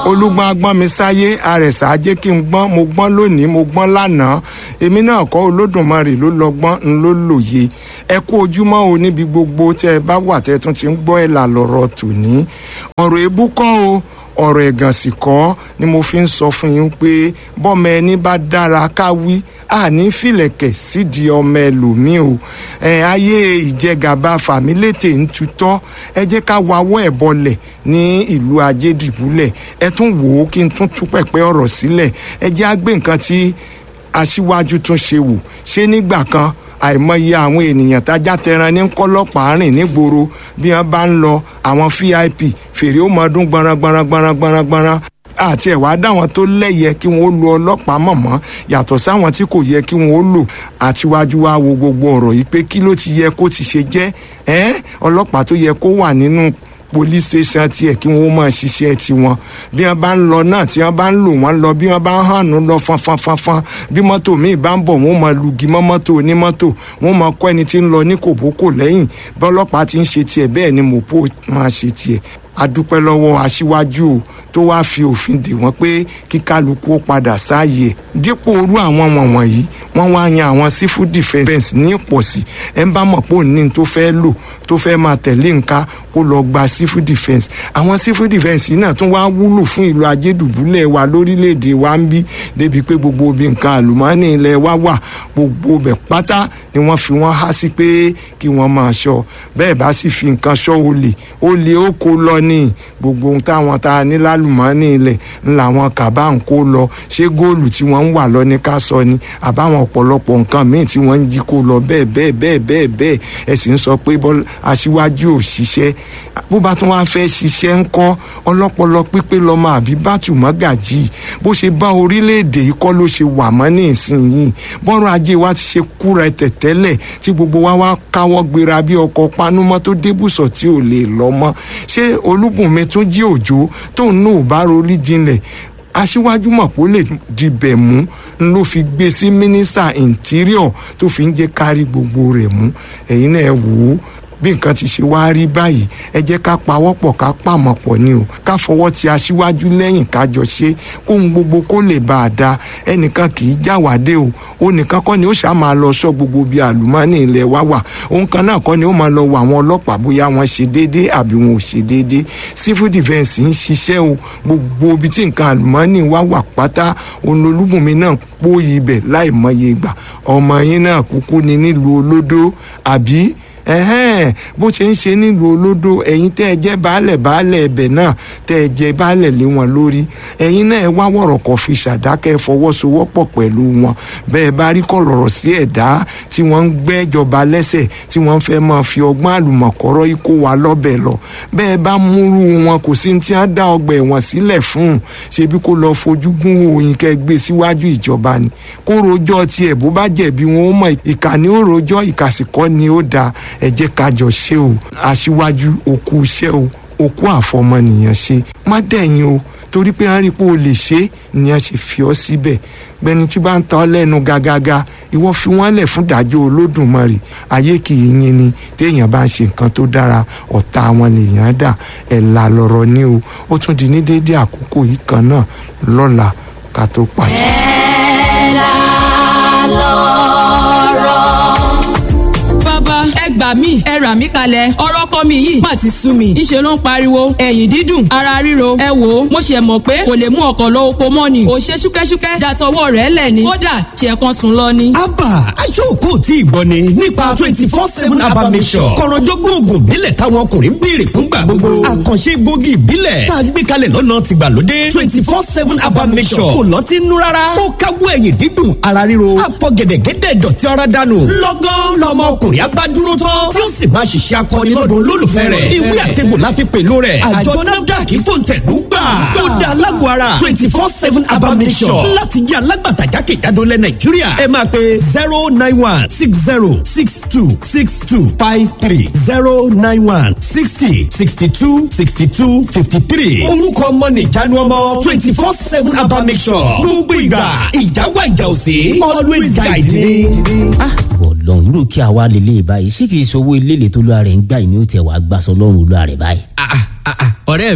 olúgbọ́n agbọ́n mi sáyé àrẹ̀sà ajé kí n gbọ́n mo gbọ́n lónìí mo gbọ́n lánàá èmi náà kọ́ olódùmarè ló lọ́gbọ́n ń ló lòye ẹ kú ojúmọ́ o níbi gbogbo tẹ́ ẹ bá wà tẹ́ ẹ tún ti ń gbọ́ ẹ̀ là lọ́rọ̀ tòní ọ̀rọ̀ ebú kọ́ o ọ̀rọ̀ ẹ̀gàn sì kọ́ ni mo fi ń sọ fún yín pé bọ́mọ ẹni bá dára ká wí àní fìlẹ̀kẹ̀ sídìí ọmọ ẹlòmíì o ẹ ayé ìjẹgàba fàmílétè ń tutọ́ ẹ jẹ́ ká wawọ́ ẹ̀ bọlẹ̀ ní ìlú ajédìbúlẹ̀ ẹ tún wò ó kí n tún tú pẹ̀pẹ́ ọ̀rọ̀ sílẹ̀ ẹ jẹ́ á gbé nǹkan tí aṣíwájú tún ṣe wò ṣé nígbà kan àìmọye àwọn ènìyàn tájá tẹran ní kọlọpàá rìn nígboro bí wọn bá ń lọ àwọn vip fèrè ó mọ ọdún gbọnran gbọnran gbọnran gbọnran gbọnran àti ẹ̀wá dáwọn tó lẹ́yẹ kí wọ́n ó lo ọlọ́pàá mọ̀mọ́ yàtọ̀ sáwọn tí kò yẹ kí wọ́n ó lò àtiwájú wa wo gbogbo ọ̀rọ̀ yìí pé kí ló ti yẹ kó ti ṣe jẹ́ ẹ́ ọlọ́pàá tó yẹ kó wà nínú police station tiẹ̀ kí wọ́n máa ṣiṣẹ́ tiwọn bí wọ́n bá ń lọ náà tí wọ́n bá ń lò wọ́n lọ bí wọ́n bá ń hànú lọ fanfanfanfan bí mọ́tò míì bá ń bọ̀ wọ́n máa lugi mọ́ mọ́tò onímọ́tò wọ́n máa kọ́ ẹni tí ń lọ ní kòbókò lẹ́yìn bọ́lọ́pàá ti ń ṣe tiẹ̀ bẹ́ẹ̀ ni mọ̀pó máa ṣe tiẹ̀ adúpẹ́ lọ́wọ́ aṣíwájú o tó wáá fi òfin dè wọ́n pé kí kálukú ó padà sáàyè dípò orú àwọn wọ̀nyí wọ́n wá yan àwọn civil defence ní ìpọ̀sí ẹ̀ ń bá mọ̀ pé òní tó fẹ́ lò tó fẹ́ máa tẹ̀lé nǹka kó lọ gba civil defence àwọn civil defence yìí náà tún wá wúlò fún ìlú ajédùbúlẹ̀ wa lórílẹ̀‐èdè wa ń bí débi pé gbogbo obì nǹkan àlùmọ́ọ́nì ilẹ̀ wa wà gbogbo bẹ̀ pátá ni wọ́n fi wọ́n há sí pé kí wọ́n máa ṣọ́ bẹ́ẹ̀ bá sì fi nǹkan ṣọ́ olè olè ó kó lọ ní gbogbo ohun táwọn ta ní lálùmọ́ọ́nì ilẹ̀ ń làwọn kàbá ń kó lọ ṣé góòlù tí wọ́n ń wà lọ ní ká sọ ni àbáwọn ọ̀pọ̀lọpọ̀ nǹkan míì tí wọ́n ń jí kó lọ bẹ́ẹ̀ bẹ́ẹ̀ bẹ́ẹ̀ bẹ́ẹ̀ bẹ́ẹ̀ ẹ sì ń sọ pé aṣíwájú ò ṣiṣẹ́ bó bá tún wá fẹ́ ṣiṣẹ́ ń kọ́ ọlọ́pọlọ pípé lọ́mọ àbí bátù mọ́gàjì bó ṣe bá orílẹ̀-èdè yìí kọ́ ló ṣe wà mọ́ ní ìsinyìí bọ́rọ̀ ajé wa ti ṣe kúra ẹ̀tẹ̀ tẹ́lẹ̀ tí gbogbo wa wá káwọ́ gbéra bí ọkọ̀ panúmọ́ tó débùsọ̀ tí ò lè lọ mọ́ ṣé olúbùnmi tún jí òjò tóun náà ò bá rorí jinlẹ̀ aṣíwájú mọ̀ pé ó lè dibẹ̀ mú ló fi gbé sí mínísítà interior tó fi ń jẹ́ kárí gbogbo rẹ̀ mú ẹ̀yin náà wò ó bí nǹkan ti ṣe wá rí báyìí ẹ jẹ́ ká pawọ́pọ̀ ká pàmọ̀ pọ̀ ni o ká fọwọ́ ti aṣíwájú lẹ́yìn kájọ ṣe kóhun gbogbo kó lè bá a da ẹnìkan kì í jáwádé o ó nìkan kọ́ ni ó ṣáà máa lọ sọ gbogbo bíi àlùmọ́ọ́nì ilẹ̀ wa wà òun kan náà kọ́ ni ó máa lọ wọ àwọn ọlọ́pàá bóyá wọ́n ṣe déédé àbí wọn ò ṣe déédé civil defence ń ṣiṣẹ́ o gbogbo ibi tí nǹkan àlùmọ́ọ́nì wa wà pátá òun olúbùnmi náà pòyì ibẹ̀ láì mọye ìgbà ọmọ yín náà kúkú ni nílùú olódó àbí ẹhẹ́n bó ṣe ń ṣe nílùú olódò ẹ̀yin tẹ́ ẹ jẹ́ baálẹ̀ baálẹ̀ ẹbẹ̀ náà tẹ́ ẹ jẹ́ baálẹ̀ lé wọn lórí ẹ̀yin náà ẹ wá wọ̀rọ̀ kọ́ fi ṣàdákẹ́ fọwọ́sowọ́pọ̀ pẹ̀lú wọn bẹ́ẹ̀ bá rí kọ̀lọ̀rọ̀ sí ẹ̀dá tí wọ́n ń gbẹ́jọba lẹ́sẹ̀ tí wọ́n fẹ́ máa fi ọgbọ́n àlùmọ̀kọ́rọ́ ikó wa lọ́bẹ̀ lọ bẹ́ẹ̀ bá múrú wọn kò sí tí wọ́n dá ọgbà ẹ̀wọ̀n sílẹ̀ fún un ṣebí kó lọ fojú gún òyìn kẹ́ gbé síwájú ìjọba ni kó rojọ́ tiẹ̀ bó bá jẹ̀bi wọn ó mọ̀ ìkànnì ó rojọ́ ìkàsìkọ́ ni ó dáa ẹ jẹ́ ká jọ ṣe o aṣíwájú òkú iṣẹ́ o òkú àfọmọnìyàn ṣe má dẹ̀yìn o torí pé wọ́n rí i pé o lè ṣe é ni wọ́n ṣe fi ọ́ síbẹ̀ gbẹni tí bá ń ta ọ́ lẹ́nu gàgàgà ìwọ fi wọ́n lẹ̀ fún ìdájọ́ olódùmarè ayé kì í yin ni téèyàn bá ń ṣe nǹkan tó dára ọ̀tá wọn lèèyàn dà ẹ̀là lọ̀rọ̀ ni o ó tún di ní déédéé àkókò yìí kan náà lọ́la ká tó pàdé. ẹ̀là lọ̀rọ̀ bàbá ẹ gbà mí ẹ rà mí kalẹ̀ ọ̀rọ̀ kọ́ mi yìí má ti sú mi ńṣe ló ń pariwo ẹ̀yìn dídùn ara ríro ẹ wò ó mo ṣe mọ̀ pé kò lè mú ọkọ̀ lọ oko mọ́ ni ò ṣe ṣúkẹ́ṣúkẹ́ dàtọwọ́ rẹ̀ lẹ̀ ni kódà ṣe kan sùn lọ ni. abba aṣọ́kò tí ìgbọ́ ni nípa twenty four seven abba mission kọ̀rọ̀jọ́gbọ́n oògùn ìbílẹ̀ táwọn ọkùnrin ń béèrè fúngbà gbogbo àkànṣe gbòógì ìbílẹ̀ tá a gbé kalẹ̀ lọ́nà tìgbàlódé twenty four seven abba mission kò lọ́ọ́ ti nú rárá ó káwọ́ ẹ̀yìn dídùn ara ríro àfọ̀gẹ̀dẹ̀gẹ̀dẹ̀ dọ̀tí ara dànù lọ́gán lọ́mọ ọkùnrin abá dúró tán tí ó sì máa ṣiṣẹ́ akọni lọ́dún olólùfẹ́ rẹ̀ ìwé àtẹ̀gbò la fi pèlú rẹ̀ àjọ nafdac fòǹtẹ̀lú gbà tó da alágọ̀ ara twenty four seven abamisọ̀ láti jẹ́ alágbàtà jákèjádò lẹ̀ nàìjíríà ẹ máa pe zero nine one six zero six two six two five three zero nine one sixty sixty two sixty two fifty three orúkọ ọmọ nìjánu ọmọ twenty four seven abamisọ̀ gbogbo ìgbà ìjáwá ìjà òsè always guide me. ah ọlọ́run irú kí a wá lélẹ̀ báyìí ṣé kìí ṣe owó ilé tó lóra rẹ̀ ń gbà yìí ni ó tẹ̀ wá gbàsọ lọ́rùn olúwa rẹ̀ báyìí. Ah, ah, ah, ọ̀rẹ́ mi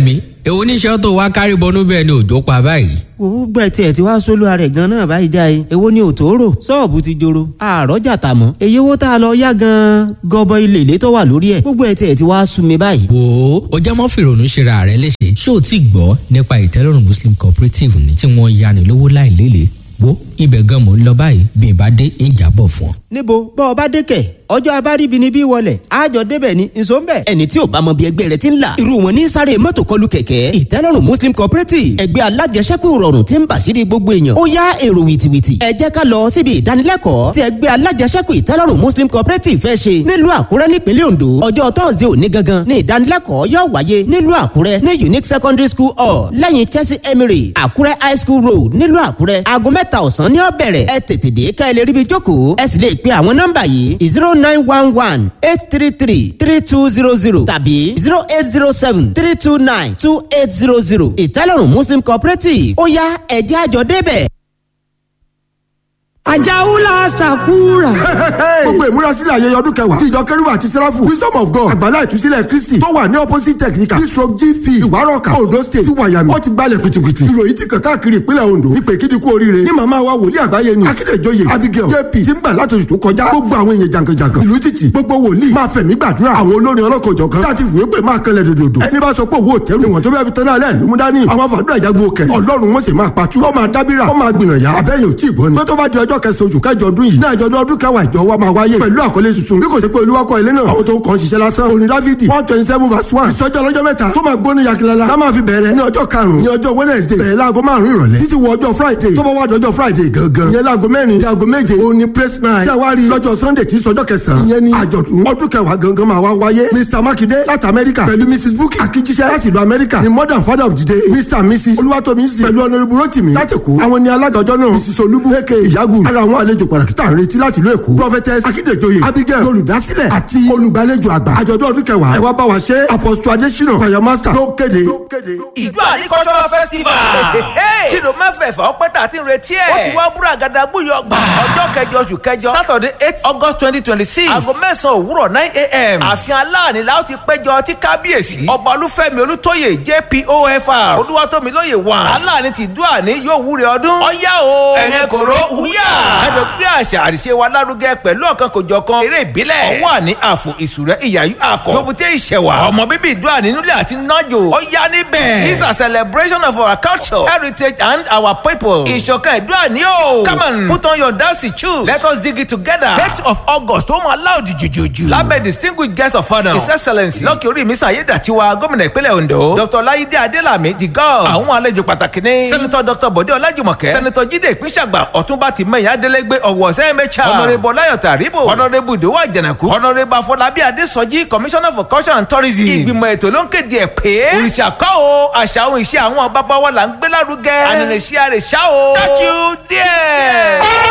èwo níṣẹ́ tó wá kárí bọnú bẹ́ẹ̀ ni òjò pa báyìí. wò ó gbẹ tiẹ̀ tí wàá sólúwa rẹ̀ gan náà báyìí já e èwo ni òtòrò ṣọ́ọ̀bù ti joro àrọ́jà tà mọ́ èyí owó tá a lọ yá gan gọbọ ilé ilé tó wà lórí ẹ̀ gbogbo ẹ̀ tiẹ̀ tí wàá sú mi báyìí. wò ó o jẹ́ mọ́ fìrònú ṣera rẹ léṣe ṣé o ti gbọ́ nípa ìtẹ́lọ́rùn muslim cooperative ní tí wọ́n yani lówó láìlélẹ̀ wo ibẹ̀ gan mò ń lọ báyìí bí n bá dé ìjàbọ̀ fún ọ. níbo bọ́ ọ bá dé kẹ̀ ọjọ́ abáríbi ni bí wọlé àjọ débẹ̀ ni nso ń bẹ̀. ẹni tí ò bá mọ bí ẹgbẹ́ rẹ ti ń là irú wọn ní sáré mọ́tò kọlù kẹ̀kẹ́ ìtẹ́lọ́rùn muslim cooperative ẹgbẹ́ alájẹsẹ́kù rọrùn tí ń bàṣírí gbogbo èèyàn ó yá èrò wìtìwìtì ẹ jẹ́ ká lọ síbi ìdánilẹ́kọ̀ọ́ tí ẹgbẹ́ alájẹsẹ́kù ìtẹ́lọ́rùn muslim cooperative fẹ́ ṣe nílùú àkúrẹ́ nípínlẹ̀ ondo ọjọ́ tọ́sídẹ̀ẹ́ òní gangan ní ìdánilẹ́kọ̀ọ́ yóò wáyé nílùú àkúrẹ́ ní unique secondary school hall lẹ́yìn chelsea emery àkúrẹ́ high school road nílùú àkúrẹ́ aago mẹ́ta ọ̀sán ní ó bẹ̀rẹ̀ ẹ tètè dé ká ẹ lè ríbi jókòó ẹ sì lè pe àwọn nọ́mbà yìí zero nine one one eight three three three two zero zero tàbí zero eight zero seven three two nine two eight zero zero ìtẹ́lọ́rùn muslim cooperative ó yá ẹ̀jẹ̀ àjọ débẹ̀. àjàúlà sàkúrà. gbogbo ìmúrasílẹ̀ ayẹyẹ ọdún kẹwàá tí ìjọ kẹrìbà àti sẹ́ráfù wisdom of god àgbàlá ìtúsílẹ̀ kristi tó wà ní opposite technical district gf ìwárọ̀kà ondo state sí wàyàmì ó ti gbalẹ̀ pìtìpìtì ìròyìn ti kàn káàkiri ìpínlẹ̀ ondo ìpè kídi kú oríire ní màmá wa wòlíì àgbáyé ni akíndéjọyè abigail jp tí ń gbà látòṣù tó kọjá gbogbo àwọn èèyàn jàǹkànjàǹkàn ìlú títì gbogbo wòlíì máa fẹ̀mí gbàdúrà àwọn olórin ọlọ́kọ̀jọ̀ kan láti wèé pé máa kanlẹ̀ dòdòdò ẹni bá sọ pé owó òtẹ́rù ìwọ̀n tó bẹ́ẹ̀ fi tán náà lẹ́ẹ̀ lómú dání àwọn fàdúrà ìjagun òkè ọlọ́run wọn sì máa pàtú ó máa dábìrà ó máa gbìyànjá abẹ́yìn ò tí ì gbọ́ ni tó tó bá di ọjọ́ kẹsàn-án oṣù kẹjọ ọdún yìí ní àjọ̀dún ọdún kẹwàá ìjọ wa máa wáyé pẹ̀lú àkọlé tuntun bí kò sí pé olúwakọ̀ ilé náà àwọn tó ń kàn ṣiṣẹ́ lásán orin dávidi one twenty seven verse one ìsọjí ọlọ́jọ́ mẹ́ta tó máa gbóni yakilala tá máa fi bẹ̀rẹ̀ ní ọjọ́ karùn-ún ní ọjọ́ wednesday bẹ̀rẹ̀ láago márùn-ún ìrọ̀lẹ́ títí wọ ọjọ́ friday tó bá wá dọjọ́ friday gangan ìyẹn láago mẹ́rin sí aago méje òun ni praise night tí a wá rí lọ́jọ́ sunday tí sọjọ́ kẹsàn-án ìyẹn ni àjọ̀dún ọdún kẹwàá gangan máa wá wáyé mr makinde láti amẹ́ríkà pẹ̀lú mrs bukki akíjíṣẹ́ láti ìlú amẹ́ríkà ni modern father of the day mr and mrs olúwatomisi pẹ̀lú honourable rotimi láti èkó àwọn ni alága ọjọ́ náà mrs olúbu aka ìyágùn ara àwọn àlejò pàtàkì tá à ń retí láti ìlú èkó prophetess akíndéjoyè abigail olùdásílẹ̀ àti olùgbàlejò àgbà àjọ̀dún ọdún kẹwàá ẹ wá bá wa ṣe apostle adesina choir master ló kéde. ìjọ àní cultural festival tìlú mẹ́fẹ̀ẹ̀fà ọpẹ́ tà ti ń retí ẹ̀ ó ti wá búra gàdá gbúyọ gbà ọjọ́ kẹjọ oṣù kẹjọ saturday eight august twenty twenty six aago mẹ́sàn-án òwúrọ̀ nine a.m. ààfin aláàní la ó ti péjọ tí kábíyèsí ọba olúfẹ́mi olútóyè jpofr olúwatómilóye wà aláàní ti dúà ní yóò wúre ọdún ọ̀yá o ẹ̀yẹn kòró wúyà kájọ gbé àṣà àṣìṣe wa lárugẹ pẹ̀lú ọ̀kan kòjọ̀kan eré ìbílẹ̀ ọwọ́ àní àfò ìsúrẹ́ ìyàyú àkọ́ yòbùtẹ́ ìṣẹ̀wà ọmọ bíbí ìdúrà nínúlẹ̀ àti nájò ọ̀yá níbẹ̀ this is a celebration of our culture heritage and our people ìṣọ̀kan ìdúrà ní o come on put on your dancing shoes let us dig it together date of august ó máa láòdì jùjùjù lábẹ́ distinguished guest of honour his excellence lọ́kì orí mi sàyédàtiwa gómìnà ìpínlẹ̀ ondo dr láyídé adélàmí the god àwọn àlejò pàtàkì ní senator dr bọ̀dé ọlájùmọ̀kẹ́ senator jíde ìpínṣàgbà ọ̀túnba tìmẹ̀yà adélégbé ọ̀wọ̀ sẹ́mẹ̀chà honourable ọláyọ̀ tàríbò honourable ìdòwò àjànàkú honourable afọlábí adésọjí commissioner for culture and tourism ìgbìmọ̀ ètò ló ń kéde ẹ̀ pé òrìṣà kọ́ o àṣà ohun ìṣe àwọn bàbá wa là ń gbé lárugẹ ànínìṣẹ́ àrèṣà o catch you there.